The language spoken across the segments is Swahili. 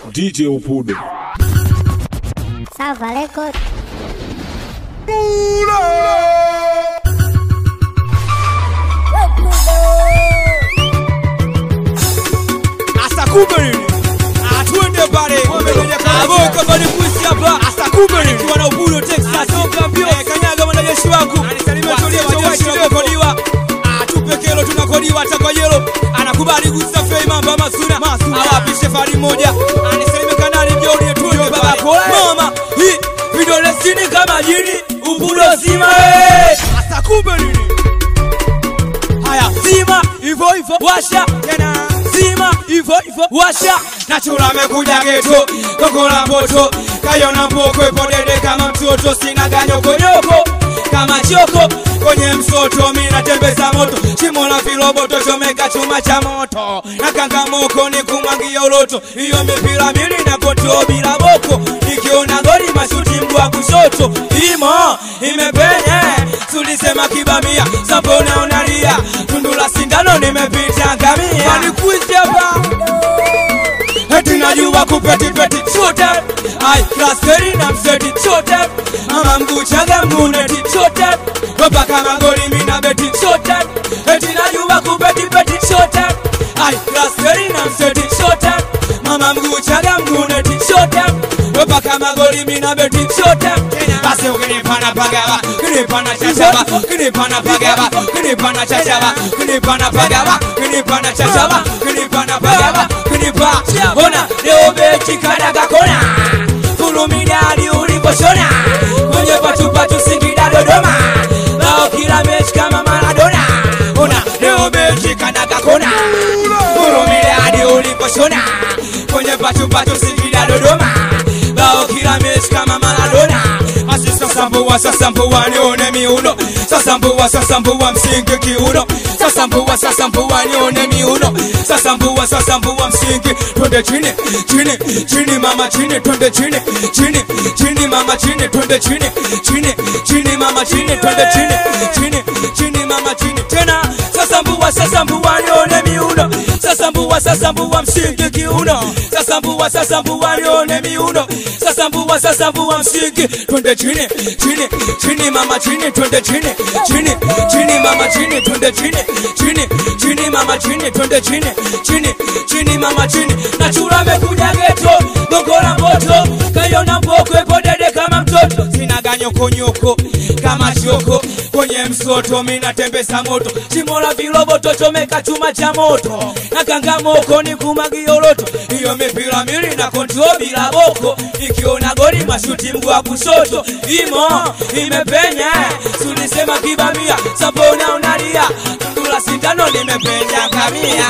DJ Upudo. Salva Record. Asakubiri atuende pale abo kama ni kuisi hapa Asakubiri kwa na Ubudo Texas toka mbio kanyaga mwanajeshi wangu anisalimia tulia wajeshi tunakodiwa atupe kelo tunakodiwa takwa yelo anakubali gusa fei mamba masuna awapishe fari moja anisalimia kanali jori tuende baba mama hii vidole sini kama jini Ubudo zima eh Asakubiri haya zima hivyo hivyo washa tena zima hivyo hivyo washa nachura amekuja geto kokola moto kayona mboko ipodede kama mtoto sina ganyokonyoko kama choko kwenye msoto mi natembeza moto shimo la viroboto chomeka chuma cha moto na kangamoko ni kumwangia uloto hiyo mipira mili na koto bila boko nikiona goli mashuti mguu wa kushoto imo imepenye tulisema kibamia sapona unalia tundu la sindano nimepita ngamia nikuizi hapa eti najua kupetipeti chote ai klaskeri na mseti chote ama mguu chaga mguneti chote mpaka magoli mina beti chote eti najua kupetipeti chote ai klaskeri na mseti chote mama mguu chaga mguneti chote mpaka magoli mina beti chote basi ukinipana pagawa kinipana chachaba kinipana pagawa kinipana chachaba kinipana pagawa kinipana chachaba kinipana pagawa kunipa ona leo beti kadaga kona fulumidadi uliposhona kwenye patupatu singida dodoma bao kila mechi kama maradona ona leo beti kadaga kona fulumidadi uliposhona kwenye patupatu singida dodoma bao kila mechi kama maradona basi sasa mbua sasa mbua nione miuno sasa mbua sasa mbua msingi kiuno sasa mbua sasa mbua nione miuno sasa mbua sasa mbua msingi twende chini chini chini mama chini twende chini chini chini mama chini twende chini chini chini mama chini twende chini chini chini mama chini tena sasa mbua sasa mbua nione miuno sasa mbua sasa mbua msingi kiuno sasa mbua sasa mbua nione miuno sasa mbua sasa mbua msingi twende chini chini chini mama chini twende chini chini chini mama chini twende chini chini chini mama chini twende chini chini chini mama chini nachura amekuja geto gogora moto kayona mboko ipodede kama mtoto sina ganyokonyoko kama choko kwenye msoto minatembesa moto shimo la viroboto chomeka chuma cha moto na kangamoko ni kumagioloto hiyo mipira mili na kontro bila boko ikiona goli mashuti mguu wa kushoto imo imepenya tulisema kibamia sapona unalia tundula sindano limepenya kamia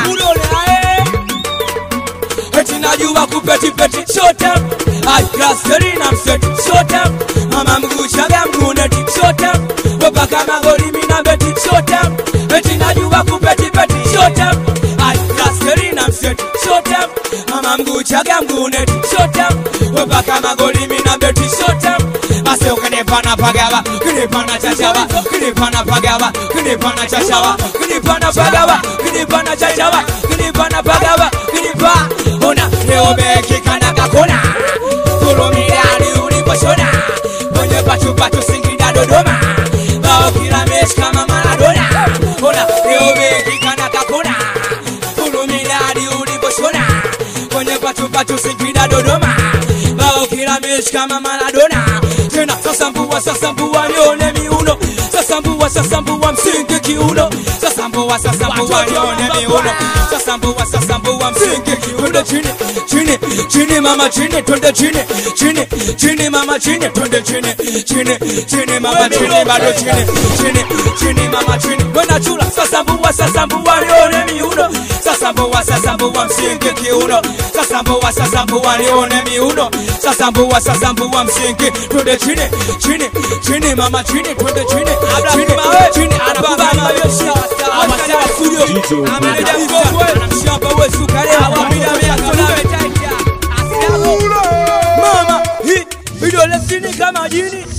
eti najua kupetipeti chote ai klaskeri na mseti chote mama mguu chaga mguneti chote mpaka magoli mina beti chote eti najua kupetipeti chote ai klaskeri na mseti chote mama mguu chaga mguneti chote mpaka magoli mina beti chote basi ukinipana pagawa kinipana chachawa kinipana pagawa kinipana chachawa kinipana pagawa kinipana chachawa kinipana pagawa kinipa ona leo beki kana kakona kulumidani uliposhona kwenye pachupatu singida dodoma bao kila mechi kama maradona ona leo beki kana kakona kulumidani uliposhona kwenye pachupatu singida dodoma bao kila mechi kama maradona tena sasa mbua sasa mbua nione miuno sasa mbua sasa mbua msingi kiuno sasa mbua sasa mbua nione miuno sasa mbua sasa mbua msingi twende chini chini chini mama chini twende chini chini chini mama chini twende chini chini chini mama chini bado chini chini chini mama chini kwenda chula sasa mbua sasa mbua nione miuno sasa mbua sasa mbua msingi kiuno sasa mbua sasa mbua nione miuno sasa mbua sasa mbua msingi twende chini chini chini mama chini twende chini chini chini anakubali mayoshi awasha studio DJ Upudo. ameneja mgongo anamshamba wewe sukari awapida mia mama hii vidole sini kama jini